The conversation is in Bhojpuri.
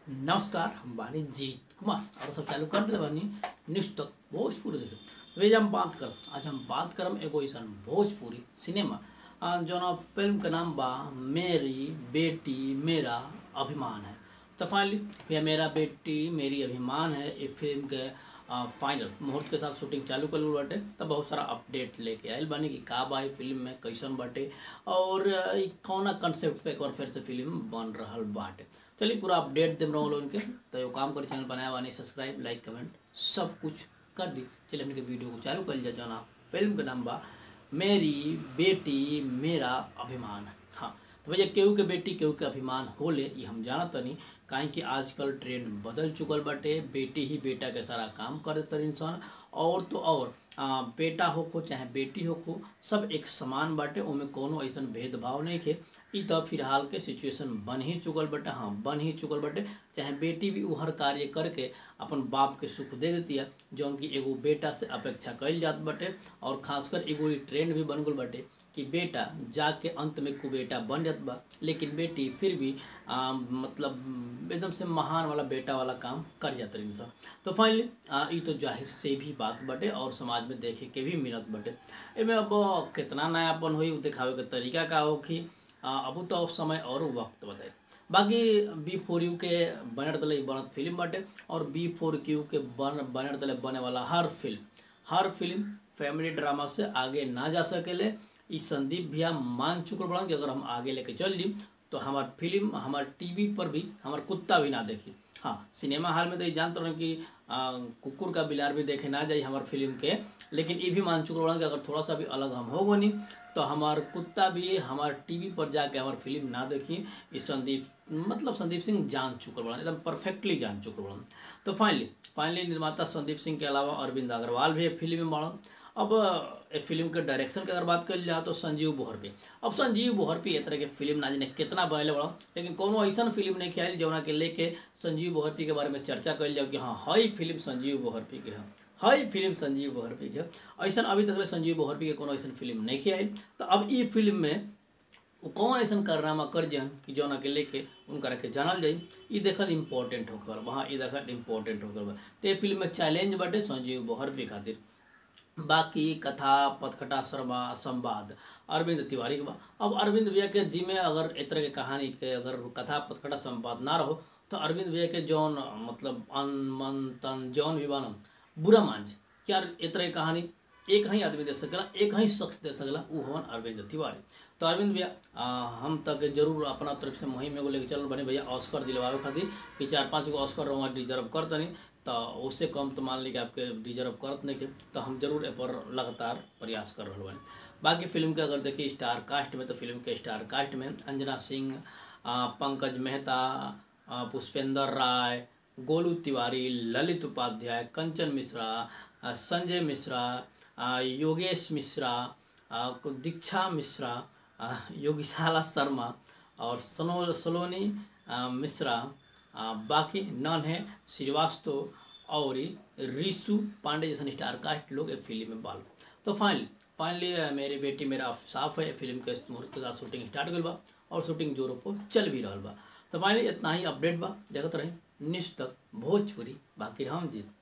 नमस्कार हम बानी जीत कुमार और सब चालू कर दिले बानी न्यूज तक भोजपुरी देखे तो आज हम बात करब आज हम बात करब एगो ऐसा भोजपुरी सिनेमा आ, जौना फिल्म के नाम बा मेरी बेटी मेरा अभिमान है तो फाइनली भैया मेरा बेटी मेरी अभिमान है ये फिल्म के फाइनल मुहूर्त के साथ शूटिंग चालू कर बाटे तब बहुत सारा अपडेट लेके आयल बानी कि का बा ई फिल्म में कैसन बाटे और अ, ई कौना कंसेप्ट पे एक बार फिर से फिल्म बन रहल बाटे चलिए पूरा अपडेट देम रहो लोगन के तो एगो काम करी चैनल बनाया बानी सब्सक्राइब लाइक कमेंट सब कुछ कर दी चलिए हमने के वीडियो को चालू कर लिया जना फिल्म के नाम बा मेरी बेटी मेरा अभिमान हाँ तो भैया केहू के बेटी केहू के अभिमान होले ये हम जानत तनी काहे कि आजकल ट्रेंड बदल चुकल बाटे बेटी ही बेटा के सारा काम करे तर इंसान और तो और आ, बेटा होखो चाहे बेटी होखो सब एक समान बाटे ओमे कोनो ऐसन भेदभाव नहीं खे ई तो फिलहाल के सिचुएशन बन ही चुकल बाटे हाँ बन ही चुकल बाटे चाहे बेटी भी उ हर कार्य करके अपन बाप के सुख दे देती है जौन कि एगो बेटा से अपेक्षा कइल जात बाटे और खासकर एगो ई ट्रेंड भी बन गल बाटे कि बेटा जाके अंत में कुबेटा बन जात बा लेकिन बेटी फिर भी आ, मतलब एकदम से महान वाला बेटा वाला काम कर जात रही सब तो फाइनली ई तो जाहिर से भी बात बटे और समाज में देखे के भी मिलत बटे एमे अब कितना नयापन होई उ दिखावे के तरीका का होखी अब तो समय और वक्त बताए बाकी बी फोर यू के बनर दले ई बनत फिल्म बाटे और बी फोर क्यू के बन बनर दले बने वाला हर फिल्म हर फिल्म फैमिली ड्रामा से आगे ना जा सकेले ई संदीप भैया मान चुकल बड़ा कि अगर हम आगे लेके चल ली तो हमार फिल्म हमार टीवी पर भी हमार कुत्ता भी ना देखी हाँ सिनेमा हॉल में तो ये जानते रहे कि आ, कुकुर का बिलार भी देखे ना जाए हमार फिल्म के लेकिन ये भी मान चुकल बड़ा कि अगर थोड़ा सा भी अलग हम हो नहीं तो हमार कुत्ता भी हमार टीवी पर जाके हमार फिल्म ना देखी इस संदीप मतलब संदीप सिंह जान चुकल बड़ा एकदम परफेक्टली जान चुकल बड़ा तो फाइनली फाइनली निर्माता संदीप सिंह के अलावा अरविंद अग्रवाल भी फिल्म में बड़ा अब ए फिल्म के डायरेक्शन की अगर बात कर जाए तो संजीव बोहरपी अब संजीव बोहरपी ए तरह के फिल्म ना जाने कितना बनले बड़ा लेकिन कोनो ऐसा फिल्म नहीं खेल जौना के लेके संजीव बोहरपी के बारे में चर्चा कर जाओ कि हाँ हई फिल्म संजीव बोहरपी के है हई फिल्म संजीव बोहरपी के ऐसा अभी तक संजीव बोहरपी के कोनो ऐसा फिल्म नहीं खेल तो अब ई फिल्म में वो कौन ऐसा कारनामा कर जन कि जौना के लेके उनकरा के जानल जाई ई देखल इम्पोर्टेंट होकर वहाँ ई देखल इम्पोर्टेंट होकर तो ये फिल्म में चैलेंज बाटे संजीव बोहरपी खातिर बाकी कथा पथकथा शर्मा संवाद अरविंद तिवारी के बा अब अरविंद भैया के जी में अगर ए तरह के कहानी के अगर कथा पथकथा संवाद ना रहो तो अरविंद भैया के जौन मतलब अन मन तन जौन भी बनम बुरा मान जे यार ए तरह की कहानी एक ही आदमी दे सकेला एक ही शख्स दे सकेला उ हवन अरविंद तिवारी तो अरविंद भैया हम तक जरूर अपना तरफ से मुहिम एगो लेके चल बने भैया ऑस्कर दिलवावे खातिर कि चार पाँच गो ऑस्कर रहुआ डिजर्व कर तनी तो उससे कम तो मान ली कि आपके डिजर्व करत नहीं के तो हम जरूर ए पर लगातार प्रयास कर रहे बानी बाकी फिल्म के अगर देखिए स्टार कास्ट में तो फिल्म के स्टार कास्ट में अंजना सिंह पंकज मेहता पुष्पेंद्र राय गोलू तिवारी ललित उपाध्याय कंचन मिश्रा संजय मिश्रा योगेश मिश्रा दीक्षा मिश्रा योगीशाला शर्मा और सनो सलोनी मिश्रा आ, बाकी नन है श्रीवास्तव और रिशु पांडे जैसा स्टार कास्ट लोग फिल्म में बाल तो फाइनली फाइनली मेरी बेटी मेरा साफ है फिल्म के मुहूर्त के साथ शूटिंग स्टार्ट गई बा और शूटिंग जोरों पर चल भी रहा बा तो फाइनली इतना ही अपडेट बा जगत रहे निश्च तक भोजपुरी बाकी राम जीत